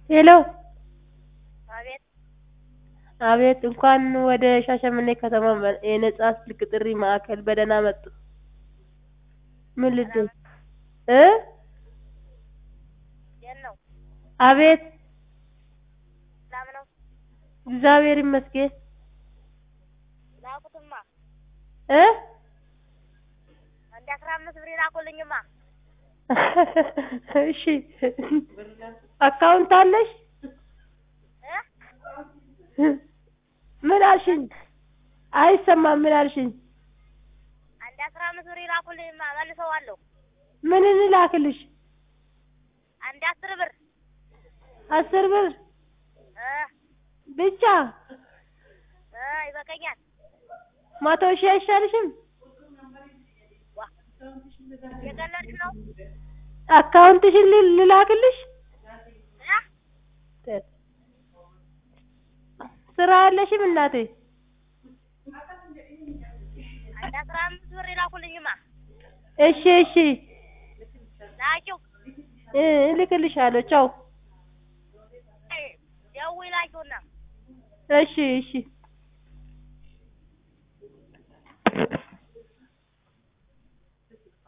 ሄሎ አቤት አቤት እንኳን ወደ ሻሸመኔ ከተማ የነጻ ስልክ ጥሪ ማዕከል በደህና መጡ ምን ልርዳዎት እ የት ነው? አቤት ሰላም ነው? እግዚአብሔር ይመስገን ላኩትማ እ አንድ አስራ አምስት ብር ላኩልኝማ። እሺ አካውንት አለሽ እ ምን አልሽኝ አይሰማም ምን አልሽኝ አንድ አስራ አምስት ብር ላኩልኝማ መልሰዋለሁ። ምን እንላክልሽ አንድ አስር ብር አስር ብር እ ብቻ እ ይበቃኛል። መቶ ሺህ አይሻልሽም ዋ የቀለድሽ ነው? አካውንትሽን ል- ልላክልሽ እ ስራ የለሽም እናቴ አንድ አስራ አምስት ብር ላኩልኝማ እሺ እሺ ላኪው እ እልክልሻለሁ ቻው ደውይ ላኪውና እሺ እሺ